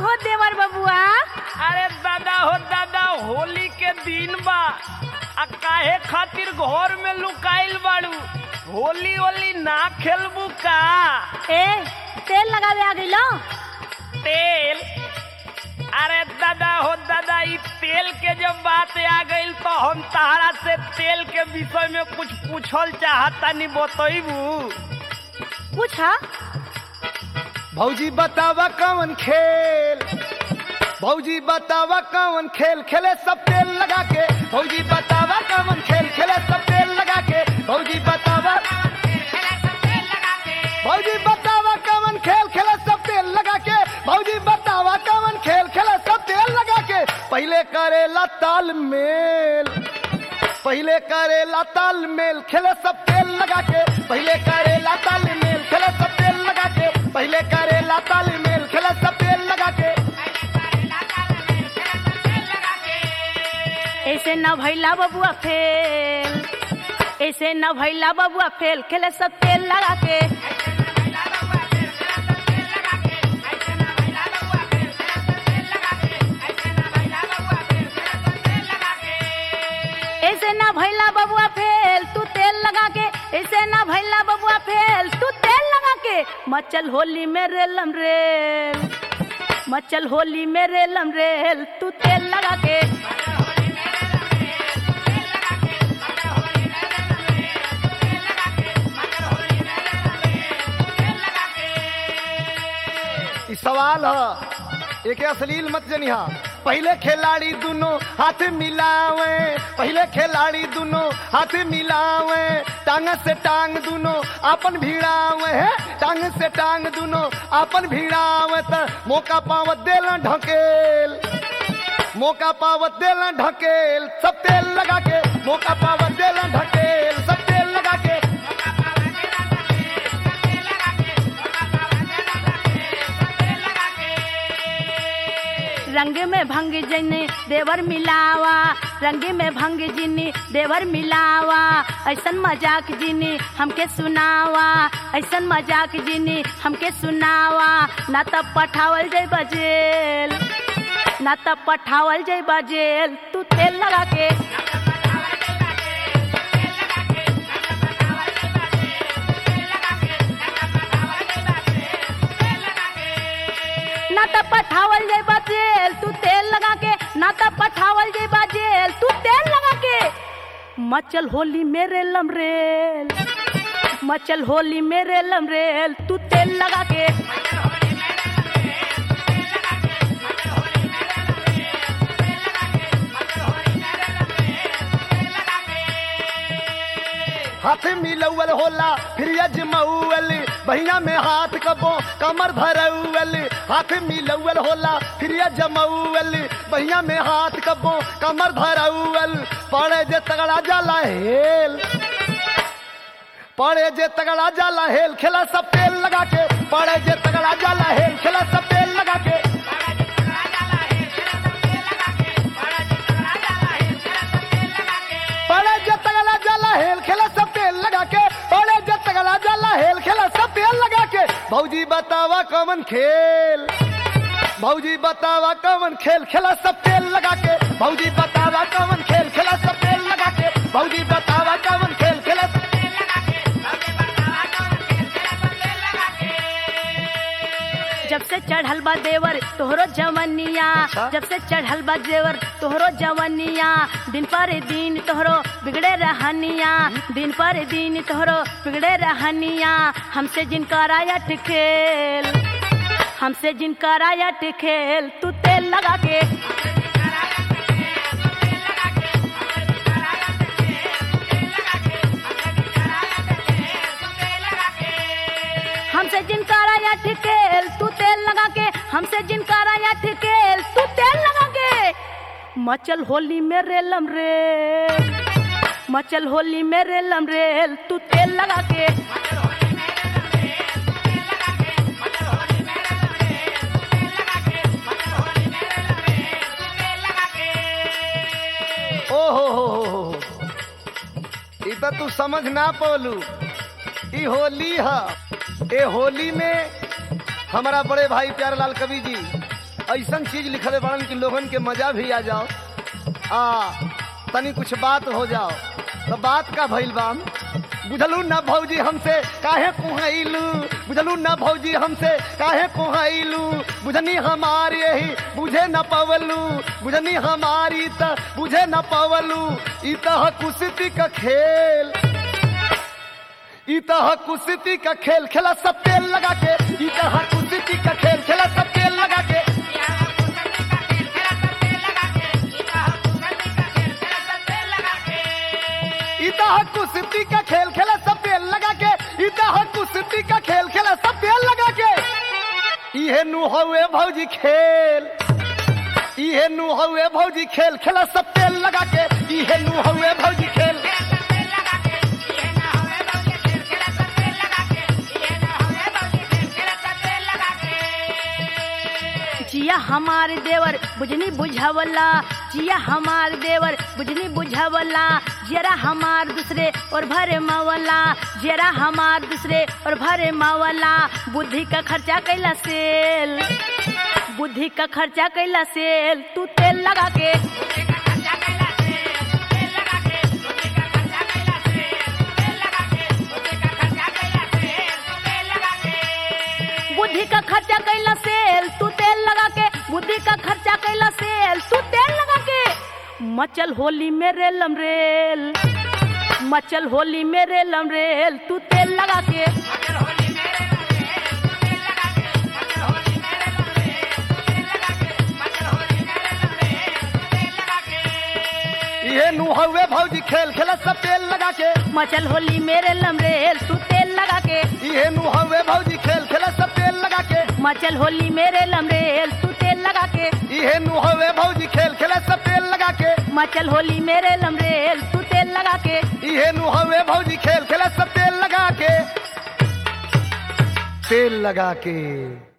हो देवर बबुआ अरे दादा हो दादा होली के दिन बा आ काहे खातिर घर में लुकाइल बाड़ू होली ओली ना खेलबू का ए तेल लगावे आ गइलो तेल अरे दादा हो दादा ई तेल के जब बात आ गइल तो हम तहरा से तेल के विषय में कुछ पूछल चाहता नहीं बतैबू पूछा भौजी बतावा कौन खेल भौजी बतावा कौन खेल खेले सब तेल लगा के भौजी बतावा कौन खेल खेले सब तेल लगा के भौजी बतावा भौजी बतावा कौन खेल खेले सब तेल लगा के भौजी बतावा कौन खेल खेले सब तेल लगा के पहले करेला तालमेल पहले करेला तालमेल खेले सब तेल लगा के पहले करेला तालमेल खेले सब तेल लगा के पहले करेला तालमेल खेले सब तेल लगा के ऐसे न भैला बबुआ फेल ऐसे न भैला बबुआ फेल खेले सब तेल लगा के ऐसे न भैला बबुआ फेल तू तेल लगा के ऐसे न भैला बबुआ फेल तू तेल लगा के मचल होली में रेलम रेल मचल होली में रेलम रेल तू तेल लगा के ई सवाल है एक अश्लील मत जनिहा पहले खिलाड़ी दोनों हाथ मिलावे पहले खिलाड़ी दोनों हाथ मिलावे टांग से टांग दोनों आपन भिड़ावे है टांग से टांग दोनों आपन भिड़ावे त मौका पावत देला ढकेल मौका पावत देला ढकेल सब तेल लगा के मौका पावत देला ढकेल सब तेल लगा के रंग में भंग जिनी देवर मिलावा रंग में भंग जिनी देवर मिलावा ऐसन मजाक जिनी हमके सुनावा ऐसन मजाक जिनी हमके सुनावा ना तब पठावल जाई बजेल ना तब पठावल जाई बजेल तू तेल लगा के ना तब पठावल जाई बजेल तू तेल लगा के ना तब पठावल जाई बजेल तू तेल लगा के मचल होली मेरे लमरेल मचल होली मेरे लमरेल तू तेल लगा के हाथ मिलौल होला फिर अजमौल बहिया में हाथ कबो कमर भरौल हाथ मिलौल होला फिर अजमौल बहिया में हाथ कबो कमर भरौल पड़े जे तगड़ा जाला हेल पड़े जे तगड़ा जाला हेल खेला सब तेल लगा के पड़े जे तगड़ा जाला हेल खेला सब तेल लगा के पड़े जे तगड़ा जाला हेल खेला सब तेल लगा के पड़े जे तगड़ा जाला हेल खेला सब तेल लगा के भौजी बतावा कौन खेल भौजी बतावा कौन खेल खेला सब तेल लगा के भौजी बतावा कौन खेल खेला सब तेल लगा के भौजी बतावा कौन खेल खेला सब जब से चढ़ल बा देवर तोहरो जवनिया अच्छा। जब से चढ़ल बा देवर तोहरो जवनिया दिन पर दिन तोहरो बिगड़े रहनिया दिन पर दिन तोहरो बिगड़े रहनिया हमसे जिनका रायट खेल हमसे जिनका रायट खेल तू तेल लगा के हमसे जिनका रायट खेल तू तेल लगा के हमसे जिनका रायट खेल तू तेल लगा के मचल होली में रेलम रेल मचल होली में रेलम रेल तू तेल लगा के ओ हो हो हो हो हो। ई तो तू समझ ना पौलू ई होली है ए होली में हमारा बड़े भाई प्यारेलाल कवि जी ऐसन चीज लिखले बाड़न कि लोगन के मजा भी आ जाओ आ तनी कुछ बात हो जाओ तो बात का भइल बाम बुझलू ना भौजी हमसे काहे कुहैलू बुझलू ना भौजी हमसे काहे कुहैलू बुझनी हमारी यही बुझे न पवलू बुझनी हमारी त बुझे न पवलू ई तह कुश्ती का खेल ई तह कुश्ती का खेल खेला सब तेल लगा के ई तह कुश्ती का खेल खेला सब तेल लगा के इता कुश्ती का खेल खेला सब तेल लगा के इता कुश्ती का खेल खेला सब तेल लगा के इहे नु हवे भौजी खेल इहे नु हवे भौजी खेल खेला सब तेल लगा के इहे नु हवे भौजी खेल जिया हमार देवर बुझनी बुझावला जिया हमार देवर बुझनी बुझावला जरा हमार दूसरे और भरे मावला जरा हमार दूसरे और भरे मावला बुद्धि का खर्चा कैला सेल बुद्धि का खर्चा कैला सेल तू तेल लगा के बुद्धि का खर्चा कैला सेल तू तेल लगा के बुद्धि का खर्चा कैला सेल तू तेल लगा के मचल होली में रेलम रेल मचल होली में रेलम रेल तू तेल लगा के इहे नु हवे भौजी खेल खेला सब तेल लगा के मचल होली में रेलम रेल तू तेल लगा के इहे नु हवे भौजी खेल खेला सब तेल लगा के मचल होली में रेलम रेल तू तेल लगा के इहे नु हवे भौजी खेल खेला सब तेल लगा के मचल होली में रेलम रेल तू तेल लगा के इहे नु हवे भौजी खेल खेला सब तेल लगा के तेल लगा के